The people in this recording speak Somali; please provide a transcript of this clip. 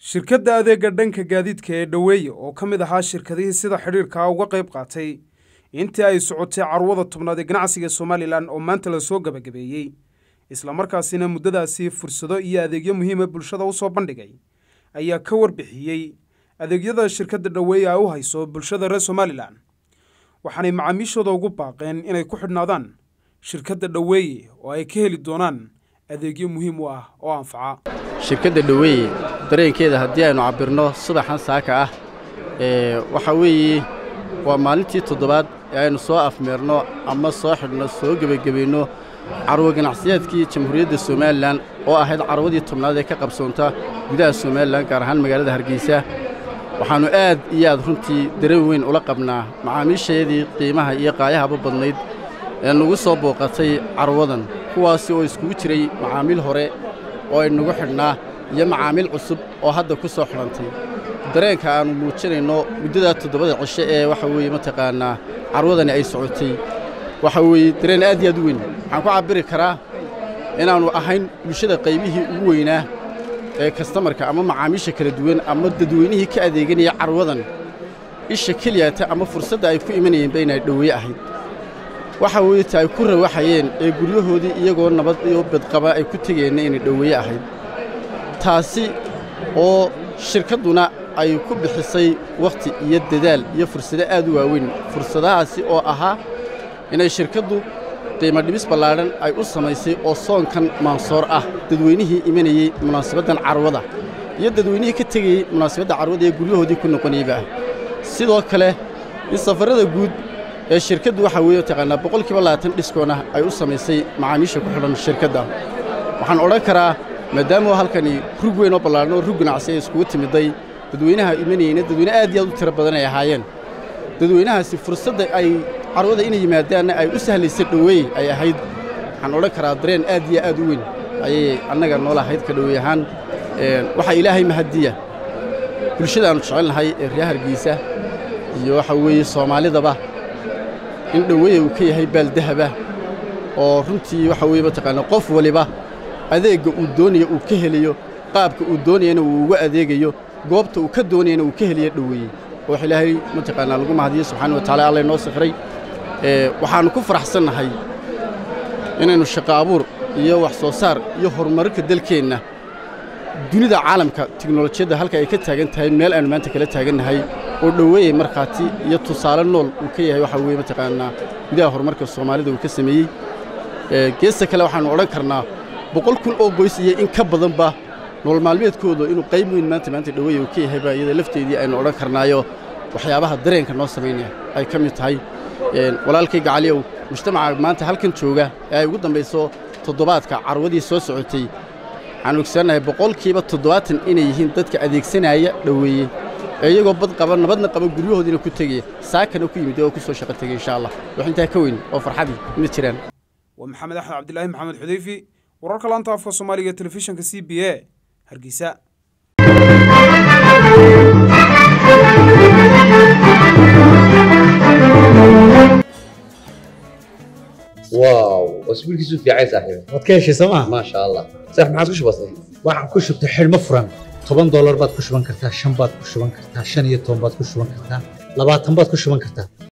shirkadda adeega dhanka gaadiidka ee dhoweeye oo ka mid ahaa shirkadihii sida xidhiirkaa uga qayb qaatay intii ay socotay carwada tobnaad ee ganacsiga somalilan oo maanta lasoo gebagabeeyey islamarkaasina muddadaasi fursado iyo adeegyo muhiima bulshada u soo bandhigay ayaa ka warbixiyey adeegyada shirkadda dhoweeye ay u hayso bulshada reer somalilan waxaanay macaamiishooda ugu baaqeen inay ku xidhnaadaan shirkadda dhoweeye oo ay ka heli doonaan adeegyo muhiim u ah oo anfaca shirkadda dhoweeye dareenkeeda haddii aynu cabbirno subaxan saaka ah ee waxaa weeye waa maalintii toddobaad ee aynu soo afmeerno ama soo xidhno soo gebagabayno carwo ganacsiyaadkii jamhuuriyadda somalilan oo ahayd carwadii tobnaad ee ka qabsoonta gudaha somalilan gaar ahaan magaalada hargeysa waxaannu aad iyo aad runtii dareen weyn ula qabnaa macaamiishayadii qiimaha iyo qaayahaba badnayd ee nagu soo booqatay carwadan kuwaasi oo iskugu jiray macaamiil hore oo aynagu xidhnaa iyo macaamiil cusub oo hadda ku soo xidhantay dareenka aannu muujinayno muddadaa toddobada cishe ee waxa weeye mataqaannaa carwadani ay socotay waxa weeye dareen aad iyo aad u weyn waxaan ku cabbiri karaa inaannu ahayn bulshada qaybihii ugu weynaa ee kastamarka ama macaamiisha kala duwan ama dadweynihii ka adeeganaya carwadan isha keliyata ama fursadda ay ku imanayeenba inay dhoweeye ahayd waxa weeye ta ay ku rawaxayeen ee guryahoodii iyagoo nabad iyo badqaba ay ku tegeenna inay dhoweeye ahayd taasi oo shirkadduna ay ku bixisay wakhti iyo dadaal iyo fursado aad u waaweyn fursadahaasi oo ahaa inay shirkaddu qiimo dhibis ballaadhan ay u samaysay oo soonkan maansoor ah dadweynihii imanayey munaasabaddan carwada iyo dadweynihii ka tegayey munaasabadda carwada ee guryahoodii ku noqonayba ah sidoo kale in safarrada guud ee shirkaddu waxaa weeye taqaanaa boqolkiiba labaatan dhiskoona ay u samaysay macaamiisha ku xidhan shirkadda waxaan odhan karaa maadaama halkani rug weyn oo ballaadhan oo rug ganacsi ay iskugu timidday dadweynaha imanayeyna dadweyne aad iyo aad u tiro badan ay ahaayeen dadweynahaasi fursadda ay carwada inay yimaadaanna ay u sahlaysa dhoweeye ay ahayd waxaan odhan karaa dareen aad iyo aad u weyn ayay annaga noola ahayd ka dhoweey ahaan waxaa ilaahay mahadiya bulshadaannu jecelnahay ee reer hargeysa iyo waxa weeye soomaalidaba in dhoweeye uu ka yahay baaldahaba oo runtii waxa weeye mataqaanaa qof waliba adeegga uu doonaya uu ka helayo qaabka uu doonayana uu uga adeegayo goobta uu ka doonayana uu ka heliyo dhoweeye oo wax ilaahay mataqaanaa lagu mahadiyo subxaana wa tacala alla inoo sikhray waxaannu ku faraxsannahay inaynu shaqo abuur iyo wax soo saar iyo horumarka dalkeenna dunida caalamka tiknolojiyadda halka ay ka taagan tahay meel aynu maanta kala taagannahay oo dhoweeye markhaati iyo tusaale nool uu ka yahay waxaa weeye mataqaanaa gudaha horumarka soomaalida uu ka sameeyey geesta kale waxaannu odhan karnaa boqol kun oo qoys iyo in ka badanba nolol maalmeedkooda inuu qayb weyn maanta maanta dhoweeye uu ka yahayba iyada lafteedii aynu odhan karnaayo waxyaabaha dareenka noo samaynaya ay ka mid tahay walaalkay gacaliyow mujtamaca maanta halkan jooga ee ay ugu dambayso toddobaadka carwadii soo socotay waxaan ogsaannahay boqolkiiba toddobaatan inay yihiin dadka adeegsanaya dhoweeye ee iyagoo bad qaba nabadna qaba guryahoodiina ku tegaya saakana ku yimid oo ku soo shaqo tegay insha allah wax intaa ka weyn oo farxadii ma jiraan waa maxamed axmed cabdilaahi maxamed xudeyfi wararka laanta afka soomaaliga ee telefishinka c b a hargeysa واو اسبوع كيسو في عايز صاحبي waad ka heshay sooma ما شاء الله صح ما عادش بسيط waxaan ku shubtay xidhmo furan toban doolar baad ku shuban kartaa shan baad ku shuban kartaa shan iyo toban baad ku shuban kartaa labaatan baad ku shuban kartaa